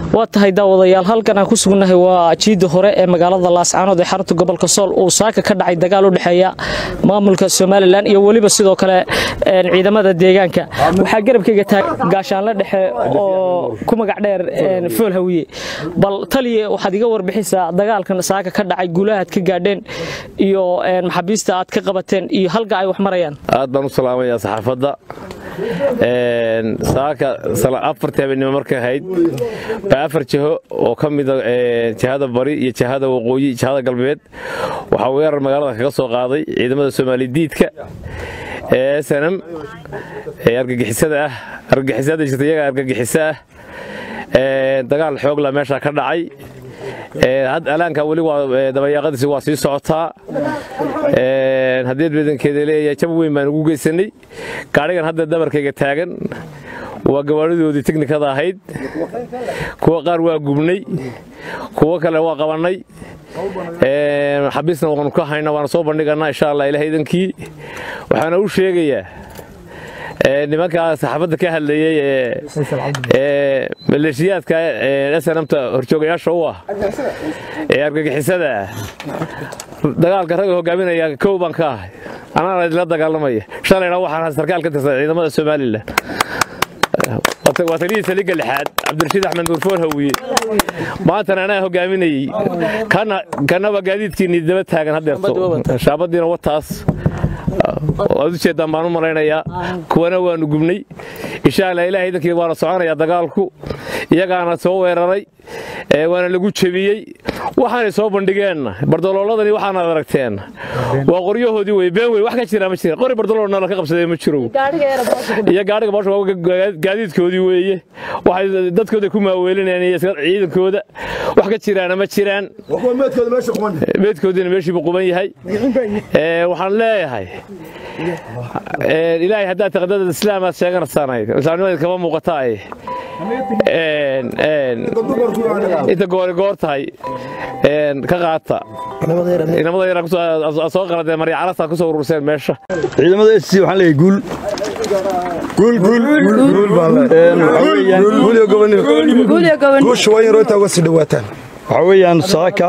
waa tahay daawadayaal halkan aan ku sugnahay waa jiida hore ee magaalada laascaanood ee xarunta gobolka sool uu saaka ka dhacay dagaal u dhexeeya maamulka somalilan iyo weliba sidoo kale ciidamada deegaanka waxaa garabkayga tahay gaashaanle dhexe oo ku magac dheer fool hawiye bal taliya waxaad iga warbixisaa dagaalkan saaka ka dhacay guulahaad ka gaadheen iyo maxaabiista aad ka qabateen iyo halga ay wax marayaan aad baan u salaamayaa saxaafadda saaka afartii habeenimo markay ahayd baa afar jiho oo ka mida jihada bari iyo jihada waqooyi jihada galbeed waxaa weerar magaalada kaga soo qaaday ciidamada soomaali diidka ee snm ee argagixisada ah argagixisada jirta iyaga argagixiso ah dagaal xoogla meesha ka dhacay alaanka weli dabayaaqadiisi waa sii socotaa haddii badankeeda leeyahay jab weyn baan ugu geysanay gaadhigan hadda dabarkayga taagan waa gawaadhidoodii teknikada ahayd kuwa qaar waa gubnay kuwo kale waa qabannay xabiisna waanu ka hayna waana soo bandhiganaa insha allah ilaah idankii waxaana u sheegayaa nimankaa saxaafadda ka hadlayey ee maleeshiyaadka snamta horjoogayaasha u ah ee argagixisada ah dagaalka ragga hogaaminaya kow baan ka ahay anaana idinla dagaalamaya shalayna waxaan sarkaal ka tirsan ciidamada somalilan waa taliyii saliga lixaad cabdirashiid axmed nuurfool hawiye maantana anaa hogaaminayey kanaba gaadiidkiinii daba taagan hadeerto shaabadiina wataas waad ujeeddaan baan u malaynayaa kuwana waanu gubnay insha allah ilaah idankii waana soconayaa dagaalku iyagaana soo weeraray waana lagu jebiyey waxaanay soo bandhigeenna bardolooladani waxaanaad aragteen waa qoryahoodii wey been wey wax ka jira ma jira qori bardolool nala ka qabsadee ma jiro iyo gaadhiga boosha gaadiidkoodii weeye waxay dadkooda ku maaweelinayaan iyo ciidankooda wax ka jiraana ma jiraan meedkoodiina meeshiibu quban yahay waxaan leeyahay ilaahay haddaad taqdada islaamaad sheeganaysanayd islaamnimada kama muuqataaye inta goori goor tahay ka qaata inamada yar soo qaladeen maryacalasa ku soo ururseen meesha ciidamada s waxaan leeyahay guul waxaa weeyaan saaka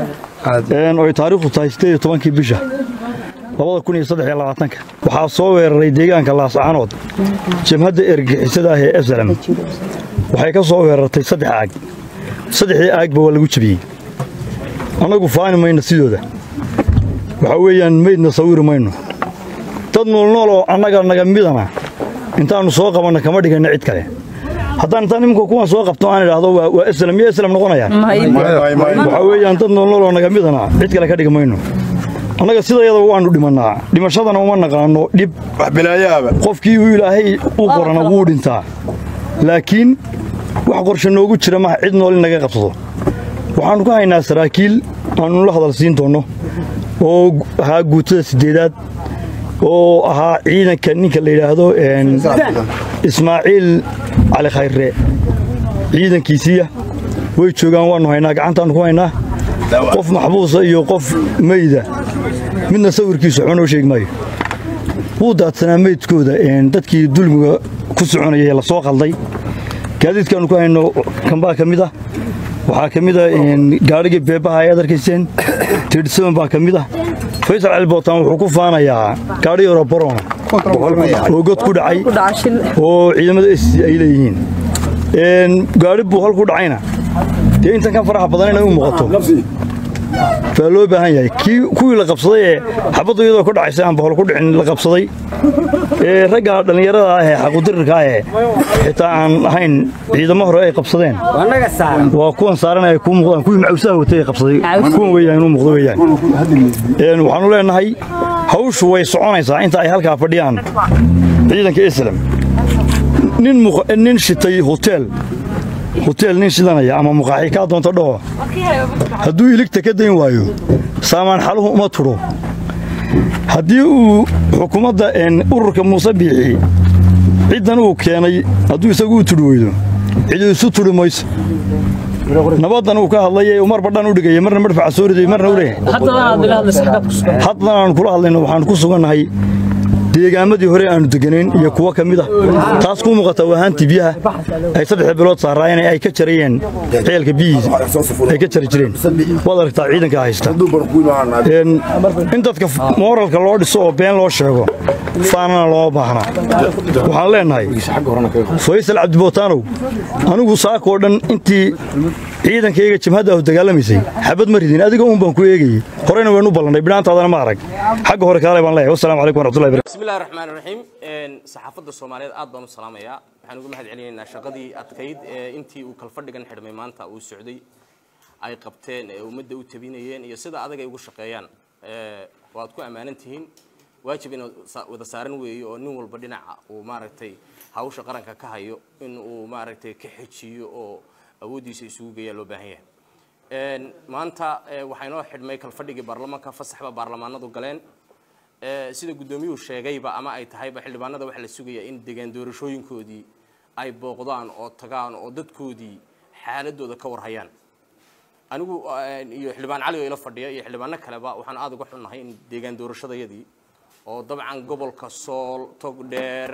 oy taariikhdu tahay sideed iyo tobankii bisha labada kun iyo saddex iyo labaatanka waxaa soo weeraray deegaanka laascaanood jabhadda ergixisada ah ee eslam waxay ka soo weerartay saddex aag saddexdii aagba waa lagu jebiyey annagu faani mayno sidooda waxaa weeyaan meydna sawiri mayno dad noolnool oo annaga naga midana intaannu soo qabanna kama dhiganna cid kale haddaan intaan nimanka kuwan soo qabto aan idhaahdo waa eslam miyo eslam noqonayaan waxaa weeyaan dad noolnool oo naga midana cid kale ka dhigi mayno annaga sidayadaba waannu dhimannaa dhimashadana uma naqaanno dhib qofkii uu ilaahay u qorana wuu dhintaa laakiin wax qorshe noogu jira maha cid nool in naga qabsado waxaannu ka haynaa saraakiil aannu la hadal siin doonno oo ahaa guutada siddeedaad oo ahaa ciidanka ninka la yidhaahdo ismaaciil cali khayre ciidankiisiiya way joogaan waannu haynaa gacantaannu ku haynaa qof maxbuusa iyo qof meyda midna sawirkiisu waxba noo sheegi maayo wuu daadsanaa meydkooda dadkii dulmiga ku soconayay ee la soo qalday gaadiidkaannu ku hayno kambaa ka mid ah waxaa ka mid a gaadhigii beebaha ayaad arkayseen tiidhsaban baa ka mid ah faysal calibootaan wuxuu ku faanayaa gaadhi yaro barona oo god ku dhacay oo ciidamada s ay leeyihiin gaadhi buu halku dhacayna dee intan ka faraxa badan inay u muuqato baa loo baahan yahay kuwii la qabsaday ee xabaddu iyadoo ku dhacaysa aan bahol ku dhicin la qabsaday ee ragga dhallinyarada ah ee xaqudirirka ah ee xitaa aan ahayn ciidamo hore ay qabsadeen waa kuwan saaran ay kuu muuqdaan kuwii macawsaha watay ay qabsaday kuwan weeyaan inuu muuqdo weeyaan waxaannu leenahay hawshu way soconaysaa inta ay halkaa fadhiyaan ciidanka islam nin shitay hoteel hoteel nin shidanaya ama muqaaxi kaa doonta dhaho hadduu iligta ka dayn waayo saamaan xaluhu uma tudho haddii uu xukuumadda ururka muuse biixi ciddan uu keenay hadduu isagu u tudhi weydo cidi isu tudhi mayso nabaddan uu ka hadlay mar badhan u dhigaya marna madfaca soo riday marna u leeyahay haddan aan kula hadlayno waxaan ku sugannahay deegaamadii hore aanu deganayn iyo kuwo ka mid ah taas ku muuqata waahaantii biyaha ay saddex bilood saaraayeen ay ka jarayeen ceelka biyihiisa ay ka jari jireen waad aragtaa ciidanka haysta in dadka mooralka loo dhiso oo been loo sheego faanana looma baahnaa waxaan leenahay faysal cabdibootaanow anigu saakoo dhan intii ciidankayga jabhadda ahu dagaalamaysay xabad ma ridin adiga uun baan ku eegayey horena waynu u ballannay bidhaantaadana ma arag xagga hore kaale baan leeyahay wasalaamu calaykum waraxmatullahi barakatu bismillahi raxmaani raxiim saxaafadda soomaaliyeed aad baan u salaamayaa waxaan ugu mahad celinaynaa shaqadii adkayd ee intii uu kalfadhigan xidhmay maanta uu socday ay qabteen ee ummadda u tabinayeen iyo sida adag ay ugu shaqeeyaan waad ku ammaanan tihiin waajib inaad wada saaran weeye oo nin walba dhinaca uu maaragtay hawsha qaranka ka hayo in uu maaragtay ka xejiyo oo awooddiisa isugu geeyaa loo baahan yahay maanta waxaa inoo xidhmay kalfadhigii baarlamaanka fasaxba baarlamaanadu galeen sida guddoomiyuhu sheegayba ama ay tahayba xildhibaanada waxaa la sugayaa in degaan doorashooyinkoodii ay booqdaan oo tagaan oo dadkoodii xaaladooda ka warhayaan anigu iyo xildhibaan cali oo ila fadhiya iyo xildhibaano kaleba waxaan aada uga xunnahay in deegaan doorashadayadii oo dabcan gobolka sool togdheer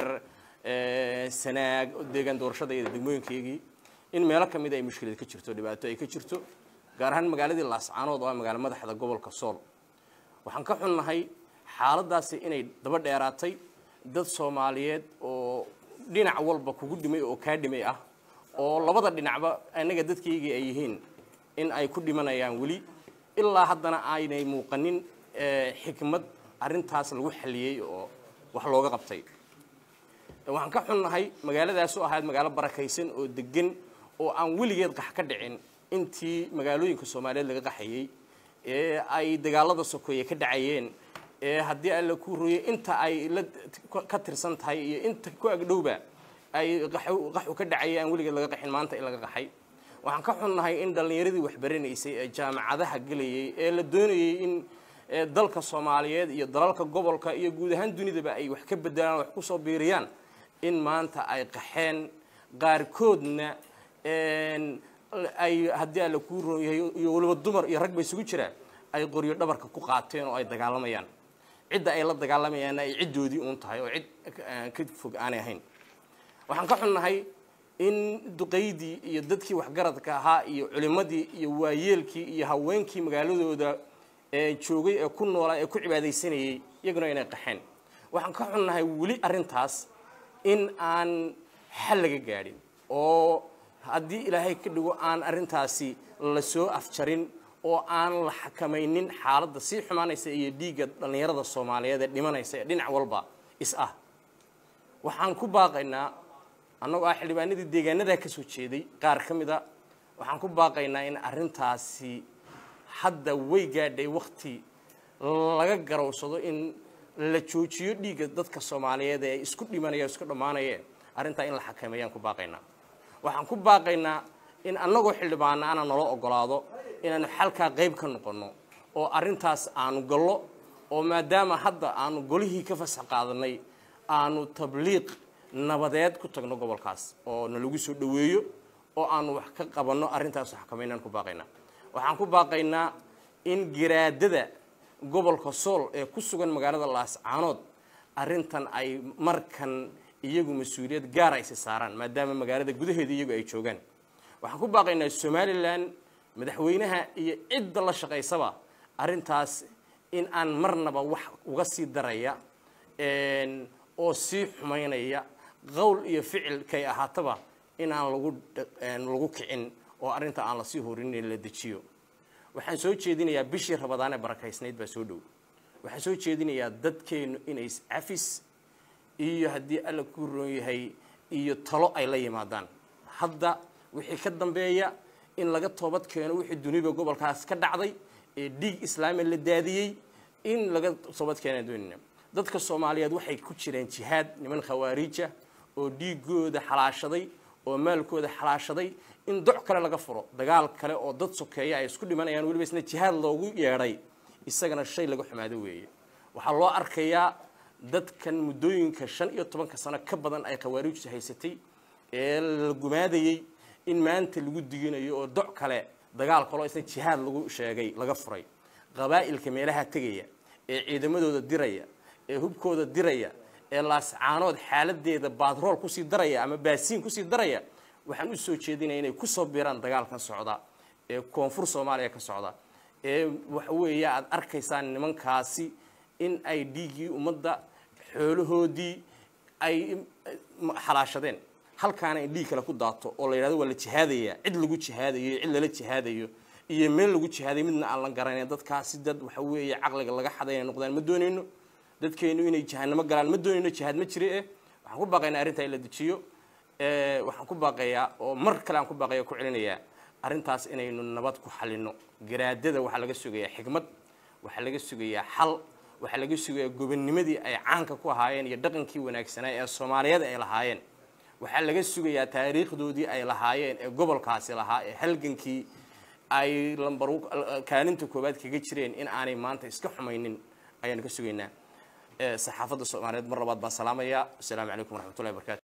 sanaag deegaan doorashadayada degmooyinkaygii in meelo ka mid ay mushkilad ka jirto dhibaato ay ka jirto gaar ahaan magaaladii laascaanood oo ah magaalo madaxda gobolka sool waxaan ka xunnahay xaaladaasi inay daba dheeraatay dad soomaaliyeed oo dhinac walba kugu dhimay oo kaa dhimay ah oo labada dhinacba annaga dadkaygii ay yihiin in ay ku dhimanayaan weli ilaa haddana aynay muuqanin xikmad arrintaas lagu xaliyey oo wax looga qabtay waxaan ka xunnahay magaaladaas oo ahayd magaalo barakaysan oo degan oo aan weligeed qax ka dhicin intii magaalooyinka soomaaliyeed laga qaxayey ee ay dagaalada sokeeye ka dhacayeen ee haddii alla ku royay inta ay la ka tirsan tahay iyo inta ku agdhowba ay qaxu ka dhacayay aan weligeed laga qaxin maanta in laga qaxay waxaan ka xunnahay in dhallinyaradii waxbaranaysay ee jaamacadaha gelayay ee la doonayay in dalka soomaaliyeed iyo dalalka gobolka iyo guud ahaan dunidaba ay wax ka bedelaan wax kusoo biiriyaan in maanta ay qaxeen qaarkoodna ay haddii alla kuu roonyahay iyo waliba dumar iyo rag ba isugu jiraan ay qoryo dhabarka ku qaateen oo ay dagaalamayaan cidda ay la dagaalamayaanna ay ciddoodii uun tahay oo cid ka fog aanay ahayn waxaan ka xunnahay in duqaydii iyo dadkii waxgaradka ahaa iyo culimmadii iyo waayeelkii iyo haweenkii magaaladooda joogay ee ku noolaa ee ku cibaadaysanayay iyaguna inay qaxeen waxaan ka xunnahay weli arrintaas in aan xal laga gaadhin oo haddii ilaahay ka dhigo aan arrintaasi la soo afjarin oo aan la xakamaynin xaaladda sii xumaanaysa iyo dhiigga dhallinyarada soomaaliyeed ee dhimanaysa ee dhinac walba is ah waxaan ku baaqaynaa annagoo ah xildhibaanadii deegaanadaa ka soo jeeday qaar ka mid a waxaan ku baaqaynaa in arrintaasi hadda way gaadhay wakti laga garowsado in la joojiyo dhiigga dadka soomaaliyeed ee isku dhimanaya isku dhammaanayeen arrintaa in la xakameeyaan ku baaqaynaa waxaan ku baaqaynaa in annagoo xildhibaana ana nala ogolaado inaanu xalkaa qayb ka noqonno oo arrintaas aanu gallo oo maadaama hadda aanu golihii ka fasax qaadanay aanu tabliiq nabadeed ku tagno gobolkaas oo nalagu soo dhoweeyo oo aanu wax ka qabanno arrintaas xakameynaan ku baaqaynaa waxaan ku baaqaynaa in garaadada gobolka sool ee ku sugan magaalada laascaanood arrintan ay markan iyagu mas-uuliyad gaar aysi saaraan maadaama magaalada gudaheeda iyagu ay joogaan waxaan ku baaqaynaa somalilan madaxweynaha iyo cidda la shaqaysaba arrintaas in aan marnaba wax uga sii daraya oo sii xumaynaya qowl iyo ficil kay ahaataba in aan lagu lagu kicin oo arrinta aan lasii horin la dejiyo waxaan soo jeedinayaa bishii rabadaan ee barakaysnayd baa soo dhow waxaan soo jeedinayaa dadkeennu inay iscafis iyo haddii alla ku roon yahay iyo talo ay la yimaadaan hadda wixii ka dambeeya in laga toobad keeno wixii duniba gobolkaas ka dhacday ee dhiig islaami la daadiyey in laga toobad keenaan doonayna dadka soomaaliyeed waxay ku jireen jihaad niman khawaariija oo dhiigooda xalaashaday oo maalkooda xalaashaday in doc kale laga furo dagaal kale oo dad sokeeya ay isku dhimanayaan weliba isna jihaad loogu yeedhay isagana shay laga xumaado weeye waxaa loo arkayaa dadkan muddooyinka shan iyo tobanka sano ka badan ay khawaariijtu haysatay ee la gumaadayey in maanta lagu diginayo oo doc kale dagaal kaloo isna jihaad lagu sheegay laga furay qabaa'ilka meelaha tegaya ee ciidamadooda diraya ee hubkooda diraya ee laascaanood xaaladeeda baadrool kusii daraya ama baasiin kusii daraya waxaan u soo jeedinaya inay kusoo biiraan dagaalkan socda ee koonfur soomaaliya ka socda ee waxa weeye aad arkaysaan nimankaasi in ay dhiiggii ummadda xoolahoodii ay xalaashadeen halkaana in dhiig kale ku daato oo la yidhahdo waa la jihaadayaa cid lagu jihaadayo cid lala jihaadayo iyo meel lagu jihaadayo midna aan la garanayn dadkaasi dad waxa weeye caqliga laga xaday inay noqdaan ma doonayno dadkeenu inay jahanamo galaan ma doonayno jihaad ma jire eh waxaan ku baaqaynaa arrintaa in la dejiyo waxaan ku baaqayaa oo mar kale aan ku baaqaya ku celinayaa arrintaas inaynu nabad ku xalino garaadada waxaa laga sugayaa xigmad waxaa laga sugayaa xal waxaa laga sugayaa gobonnimadii ay caanka ku ahaayeen iyo dhaqankii wanaagsanaa ee soomaaliyada ay lahaayeen waxaa laga sugayaa taariikhdoodii ay lahaayeen ee gobolkaasi lahaa ee halgankii ay lambar kaalinta koowaad kaga jireen in aanay maanta iska xumaynin ayaanu ka sugaynaa saxaafadda soomaaliyeed mar labaad baan salaamayaa wasalaamu calaykum waraxmatullahi wabarakatu